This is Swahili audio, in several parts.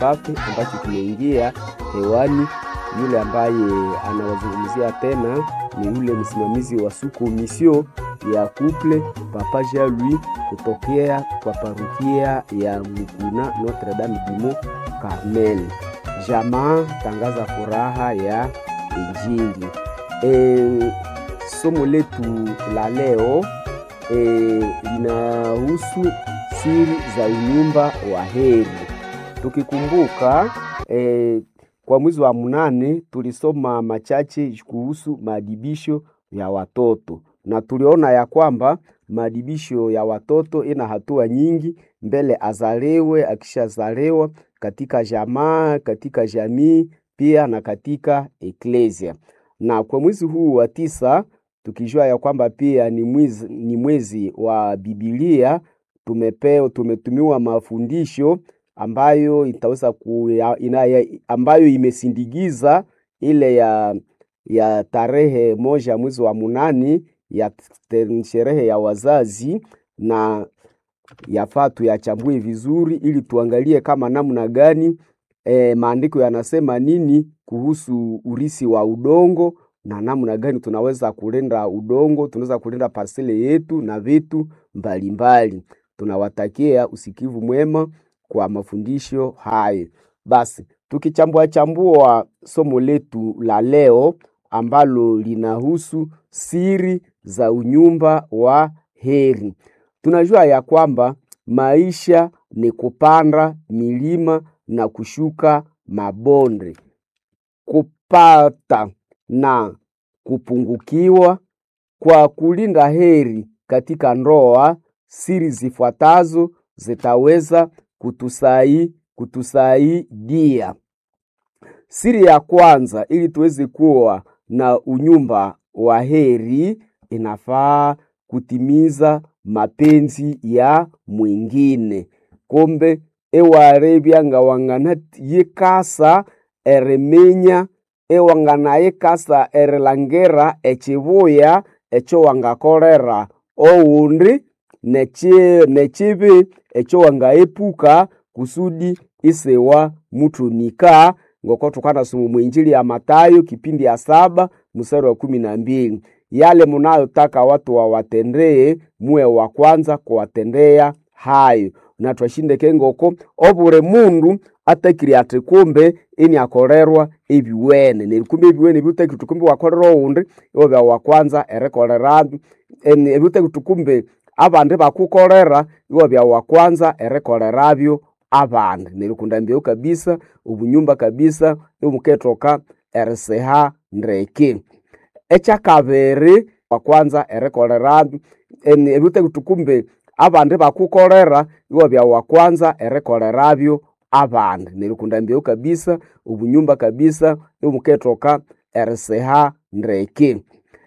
pafe ambacho kimeingia hewani. Yule ambaye anawazungumzia tena ni yule msimamizi wa suku misio ya couple Papa Jean Louis kutokea kwa parukia ya Mukuna Notre Dame du Mont Carmel. Jamaa tangaza furaha ya Injili. E, somo letu la leo e, linahusu siri za unyumba wa heri. Tukikumbuka e, kwa mwezi wa mnane tulisoma machache kuhusu maadibisho ya watoto na tuliona ya kwamba maadibisho ya watoto ina hatua nyingi mbele azalewe, akishazalewa katika jamaa, katika jamii pia na katika eklesia. Na kwa mwezi huu wa tisa tukijua ya kwamba pia ni mwezi, ni mwezi wa Biblia, tumepeo tumetumiwa mafundisho ambayo itaweza ku, ina, ambayo imesindikiza ile ya ya tarehe moja mwezi wa munani ya sherehe ya wazazi, na yafaa tuyachambue vizuri ili tuangalie kama namna gani e, maandiko yanasema nini kuhusu urisi wa udongo na namna gani tunaweza kulinda udongo, tunaweza kulinda parsele yetu na vitu mbalimbali. Tunawatakia usikivu mwema kwa mafundisho hayo. Basi tukichambua chambua somo letu la leo ambalo linahusu siri za unyumba wa heri. Tunajua ya kwamba maisha ni kupanda milima na kushuka mabonde, kupata na kupungukiwa. Kwa kulinda heri katika ndoa, siri zifuatazo zitaweza kutusai kutusaidia. Siri ya kwanza, ili tuweze kuwa na unyumba wa heri, inafaa kutimiza mapenzi ya mwingine kombe ewarebya nga wangana yikasa eriminya ewangana yikasa erilangera ekibuya ekyo wangakolera oundi nekibi ekyo wangaepuka kusudi isewa mutumika ngoko tukanasoma mwinjili ya Matayo kipindi ya saba mstari wa kumi na mbili yale munayotaka watu wawatendee muwe wa kwanza kuwatendea hayo na twashindeke ngoko obure mundu atakiri ati kumbe ini akolerwa ebiwene nebikumbi ebiwene biutakiri tukumbi wakolera oundi iwobya wa kwanza erikolera ebiutakiri tukumbi abandi bakukolera iwobya wa kwanza erikolerabyo abandi nerikunda mbeu kabisa ubunyumba kabisa imuketoka eriseha ndeke ekyakabiri wa kwanza erikolera ebiutakiri tukumbi abandi bakukolera iwabya wa kwanza erikolerabyo abandi nerikunda mbeu kabisa ubunyumba kabisa imuketoka eriseha ndeke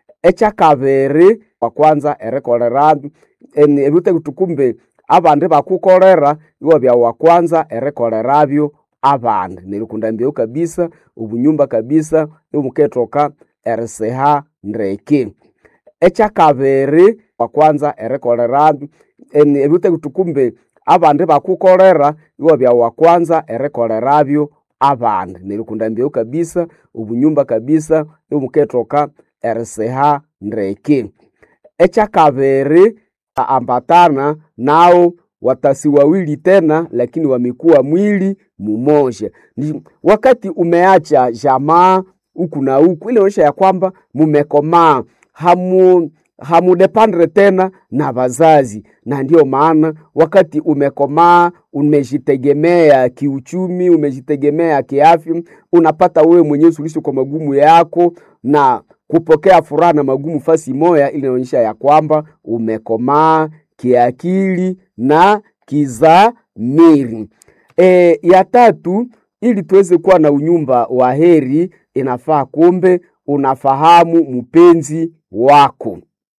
ekyakabiri wa kwanza erikolera ebiutakiri tukumbi abandi bakukolera iwabya wa kwanza erikolera abandi nerikunda mbeu kabisa ubunyumba kabisa imuketoka eriseha ndeke ekyakabiri wa kwanza erikolera ebiutakiri tukumbi abandi bakukolera iwabya wa kwanza erikolera abandi nerikunda mbeu kabisa ubunyumba kabisa imuketoka eriseha ndeke ekyakabiri ambatana nao watasi wawili tena, lakini wamekuwa mwili mumoja. Wakati umeacha jamaa huku na huku, ile onyesha ya kwamba mumekomaa, hamu hamudependre tena na wazazi, na ndiyo maana wakati umekomaa, umejitegemea kiuchumi, umejitegemea kiafya, unapata wewe mwenyewe suluhisho kwa magumu yako na kupokea furaha na magumu fasi moya, ili inaonyesha ya kwamba umekomaa kiakili na kizamiri. E, ya tatu, ili tuweze kuwa na unyumba wa heri, inafaa kumbe unafahamu mpenzi wako.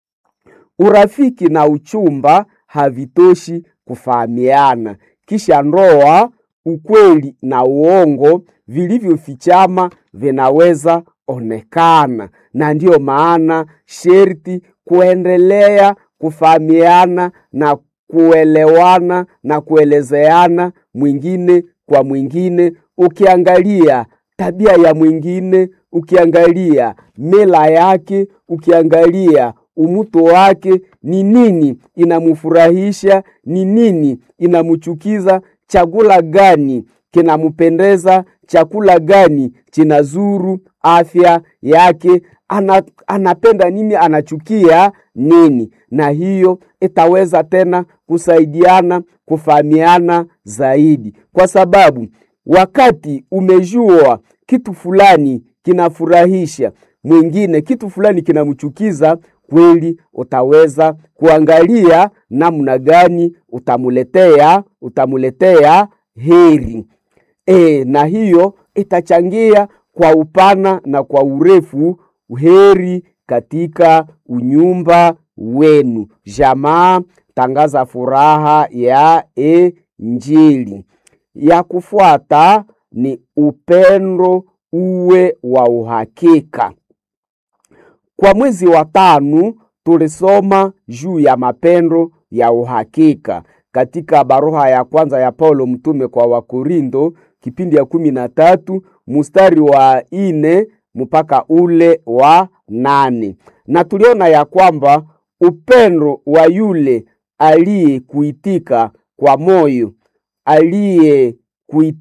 Urafiki na uchumba havitoshi kufahamiana, kisha ndoa, ukweli na uongo vilivyofichama vinaweza onekana, na ndiyo maana sherti kuendelea kufahamiana na kuelewana na kuelezeana mwingine kwa mwingine, ukiangalia tabia ya mwingine, ukiangalia mila yake, ukiangalia umuto wake, ni nini inamfurahisha, ni nini inamchukiza, chakula gani kinampendeza, chakula gani chinazuru afya yake, ana, anapenda nini, anachukia nini, na hiyo itaweza tena kusaidiana kufahamiana zaidi, kwa sababu wakati umejua kitu fulani kinafurahisha mwingine, kitu fulani kinamchukiza, kweli utaweza kuangalia namna gani utamuletea utamuletea heri e, na hiyo itachangia kwa upana na kwa urefu heri katika unyumba wenu. Jamaa, tangaza furaha ya Injili. Ya kufuata ni upendo uwe wa uhakika. Kwa mwezi wa tano tulisoma juu ya mapendo ya uhakika katika baruha ya kwanza ya Paulo mtume kwa Wakorindo kipindi ya kumi na tatu mstari wa ine mpaka ule wa nane na tuliona ya kwamba upendo wa yule aliyekuitika kwa moyo aliye